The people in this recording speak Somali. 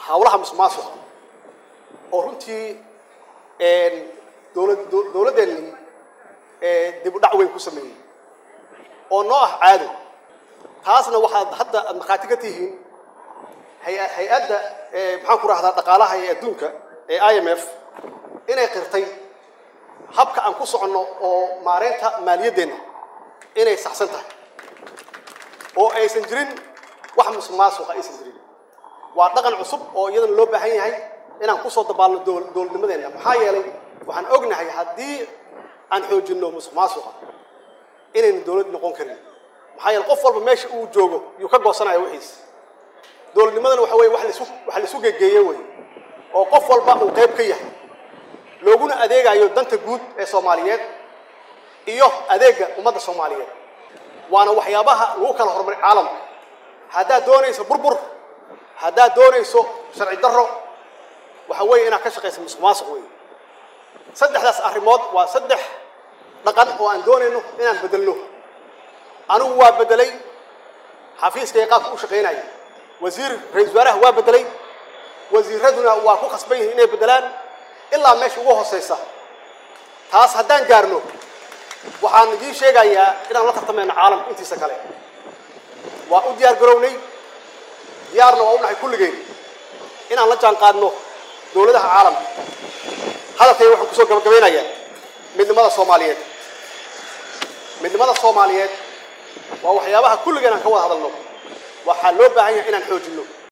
hawlaha musuqmaasuqa oo runtii dowlad dowladdeenni dib u dhac weyn ku sameeyey oo noo ah caado taasna waxaad hadda aad markhaati ka tihiin hay- hay-adda maxaan ku rahdaa dhaqaalaha ee adduunka ee i m f inay qirtay habka aan ku soconno oo maareynta maaliyaddeenna inay saxsan tahay oo aysan jirin wax musuqmaasuqa aysan jirin waa dhaqan cusub oo iyadana loo baahan yahay inaan kusoo dabaalno dowl- dowladnimadeenna maxaa yeelay waxaan ognahay haddii aan xoojinno musuqmaasuqa inaynu dowlad noqon karin maxaa yeele qof walba meesha uu joogo yuu ka goosanaya wixiis dowladnimadana waxa weye wax laisu wax laisu gegeeye wey oo qof walba uu qayb ka yahay looguna adeegayo danta guud ee soomaaliyeed iyo adeega ummadda soomaaliyeed waana waxyaabaha lagu kala horumari caalamka haddaad doonayso burbur haddaad doonayso sharci darro waxa weeye inaad ka shaqayso musuq maasuq wey saddexdaas arrimood waa saddex dhaqan oo aan doonayno inaan bedelno anigu waa bedelay xafiiskay qaabka u shaqaynaya wasiir ra-isul wasaaraha waa bedelay wasiiraduna waa ku khasban yihiin inay bedelaan ilaa meesha ugu hooseysa taas haddaan gaarno waxaan idiin sheegayaa inaan la tartamayno caalamka intiisa kale waa u diyaar garownay diyaarna waa u nahay kulligeen inaan la jaan qaadno dowladaha caalamka hadalkayga waxaan kusoo gabagabeynayaa midnimada soomaaliyeed midnimada soomaaliyeed waa waxyaabaha kulligeen aan ka wada hadalno waxaa loo baahan yahay inaan xoojinno